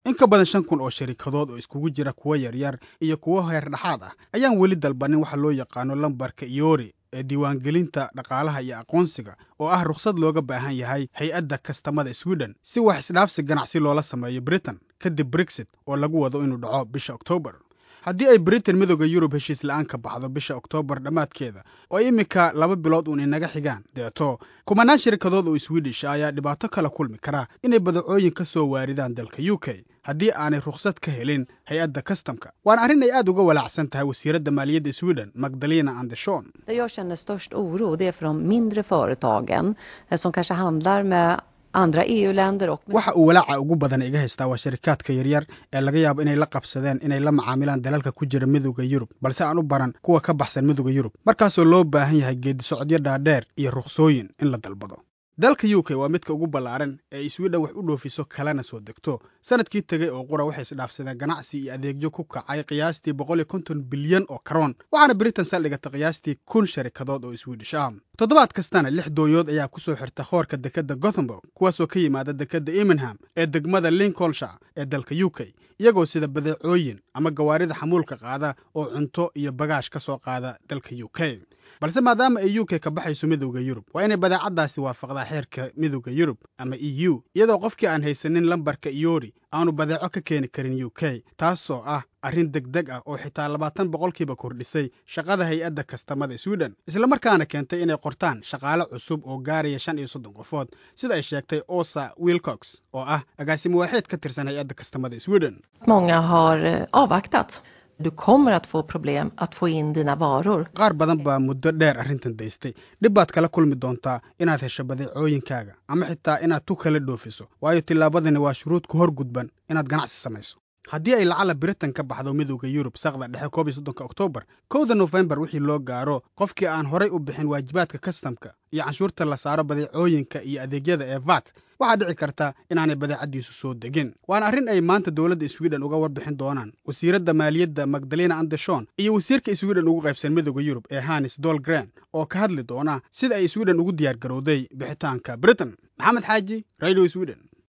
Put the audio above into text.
in ka badan shan kun oo sharikadood oo iskugu jira kuwo yaryar iyo kuwo heer dhexaad ah ayaan weli dalbanin waxa loo yaqaano lambarka iyori ee diiwaangelinta dhaqaalaha iyo aqoonsiga oo ah rukhsad looga baahan yahay hay-adda kastamada sweden si wax isdhaafsi ganacsi loola sameeyo britain kadib brexit oo lagu wado inuu dhaco bisha oktoobar haddii ay britain midooda yurub heshiis la-aan ka baxdo bisha oktoobar dhammaadkeeda oo iminka laba bilood uun inaga xigaan deeto kumanaan shirkadood oo swedish ayaa dhibaato kala kulmi kara inay badacooyin ka soo waaridaan dalka u k haddii aanay rukhsad ka helin hay-adda kastamka waana arrin ay aad uga walaacsan tahay wasiiradda maaliyadda sweden magdalena anderson Det jag känner störst oro det är för de mindre företagen eh, som kanske handlar med andra EU-länder och med waxa uu walaaca ugu badan iga haystaa waa sharikaadka yaryar ee laga yaabo inay la qabsadeen inay la macaamilaan dalalka ku jira midooda yurub balse aan u baran kuwa ka baxsan midooda yurub markaasoo loo baahan yahay geedi socodyo dhaadheer iyo rukhsooyin in la dalbado dalka u k waa midka ugu ballaaran ee ay sweden wax u dhoofiso kalena soo degto sanadkii tegey oo qura waxay isdhaafsadeen ganacsi iyo adeegyo ku kacay qiyaastii boqol iyo konton bilyan oo karoon waxaana britain saldhigata qiyaastii kun sharikadood oo swedish ah toddobaad kastana lix doonyood ayaa ku soo xirta hoorka dekedda gothenburg kuwaasoo ka yimaada dekedda imingham ee degmada lincolnshire ee dalka u k iyagoo sida badeecooyin ama gawaarida xamuulka qaada oo cunto iyo bagaash ka soo qaada dalka u k balse maadaama ay u k ka baxayso midowda yurub waa inay badeecaddaasi waafaqdaa xeerka midowda yurub ama e u iyadoo qofkii aan haysanin lambarka iyori aanu badeeco ka keeni karin u k taasoo ah arrin deg deg ah oo xitaa labaatan boqolkiiba kordhisay shaqada hay-adda kastamada sweden islamarkaana keentay inay qortaan shaqaale cusub oo gaaraya shan iyo soddon qofood sida ay sheegtay osa wilcox oo ah agaasimo waaxeed ka tirsan hay-adda kastamada sweden Många har eh, avvaktat. Du kommer att få problem att få in dina varor. qaar badan baa muddo dheer arrintan daystay dhib baad kala kulmi doontaa inaad hesho badeecooyinkaaga ama xitaa inaad tu kala dhoofiso waayo tillaabadani waa shuruud ku hor gudban inaad ganacsi samayso haddii ay lacala britain ka baxdo midowda yurub saqda dhexe koob iyo soddonka oktoobar kowda nofembar wixii loo gaaro qofkii aan horay u bixin waajibaadka kastamka iyo canshuurta la saaro badeecooyinka iyo adeegyada ee vat waxaa dhici karta inaanay badeecaddiisu soo degin waana arrin ay maanta dowladda sweden uga warbixin doonaan wasiiradda maaliyadda magdalena anderson iyo wasiirka sweden ugu qaybsan midowda yurub ee hanis dolgren oo ka hadli doona sida ay sweden ugu diyaar garowday bixitaanka britain maxamed xaaji radio sweden